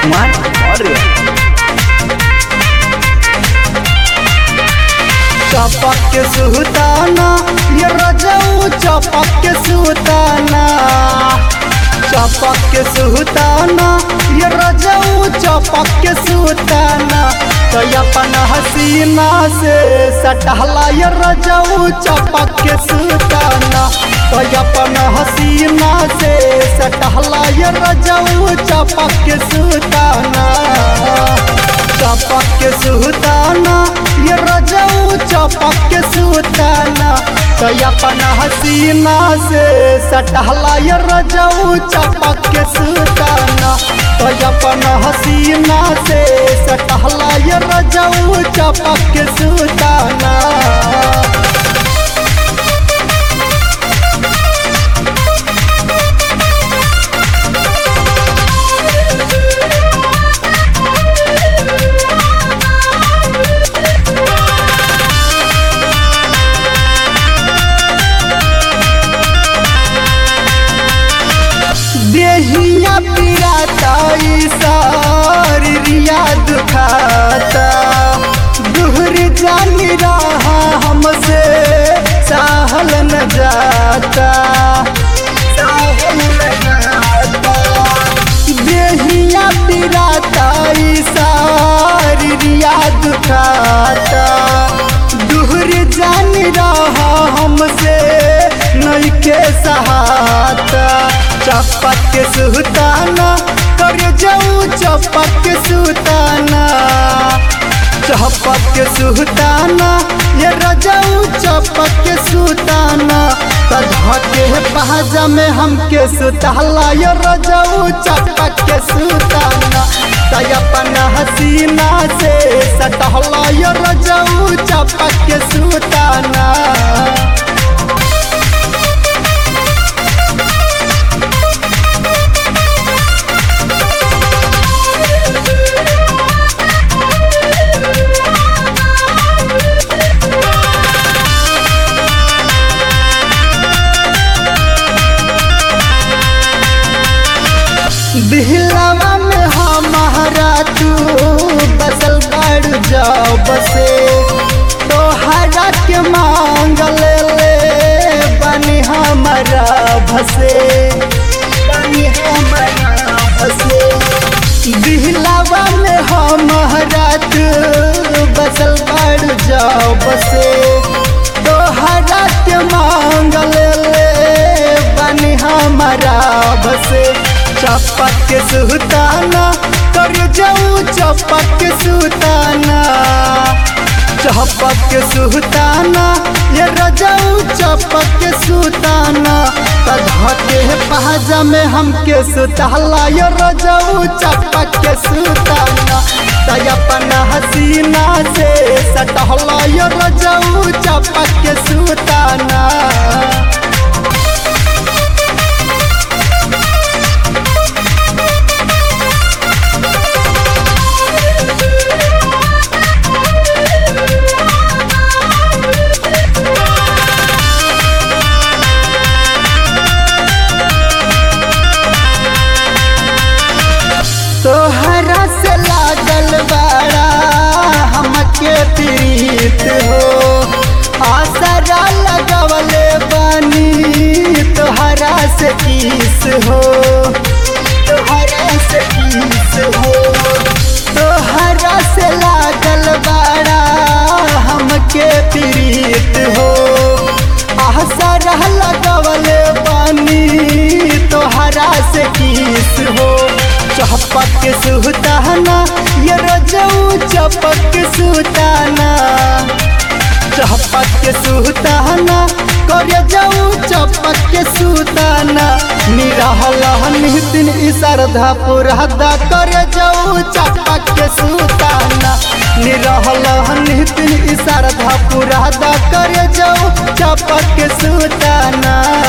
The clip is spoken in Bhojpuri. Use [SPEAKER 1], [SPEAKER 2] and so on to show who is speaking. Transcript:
[SPEAKER 1] कुमार मौर्य
[SPEAKER 2] चपक के सुताना ये रजऊ चपक के सुताना चपक के सुताना ये रजऊ चपक के सुताना तो अपन हसीना से सटहला ये रजऊ चपक के सुताना तो अपन हसीना से सटहला ये रजऊ चपक के सुताना चपक के सुताना ये रजऊ चपक के सुताना तो अपन हसीना से सटहला ये रजऊ चपक के सुताना तो अपन हसीना से सटहला ये रजऊ चपक के सुताना देहिया पिराता सारी रिया दुखाता दुहर जानी रहा हमसे साहल न जाता साहल न जाता देहिया पिराता सारी रिया दुखाता दुहर जानी रहा हमसे नइखे सहाता चपक के सुताना कर जाऊ चपक के सुताना चपक के सुताना ये रजाऊ चपक के सुताना तधा के बाजा में हमके सुताला ये रजाऊ चपक के सुताना तय अपन हसीना से सटहला ये रजाऊ चपक के सुताना दिहलावा में हमारा तू बसल बढ़ जाओ बसे तोहरा के मांग ले ले बनी हमारा भसे बनी हमारा भसे दिहलावा में हमारा तू बसल बढ़ जाओ बसे तोहरा के मांग ले ले बनी हमारा भसे चपक के सुताना कर जाऊ चपक के सुताना चपक के सुताना ये रजाऊ चपक के सुताना तधा के पहाजा में हमके सुताला ये रजाऊ चपक के सुताना तय अपन हसीना से सटहला ये रजाऊ चपक के सुताना तोहरा से लागल बड़ा हमके प्रीत हो आसरा लगवले बनी तोहरा से किस हो तोहरा से किस हो तोहरा से लागल बड़ा हमके प्रीत हो आसरा लगवले बनी तोहरा से किस हो चपक के सुताना ये रजऊ चपक के सुताना चपक के सुताना कर जाऊ चपक के सुताना निरहल नितिन श्रद्धा पुरहदा कर जाऊ चपक के सुताना निरहल नितिन श्रद्धा पुरहदा कर जाऊ चपक के सुताना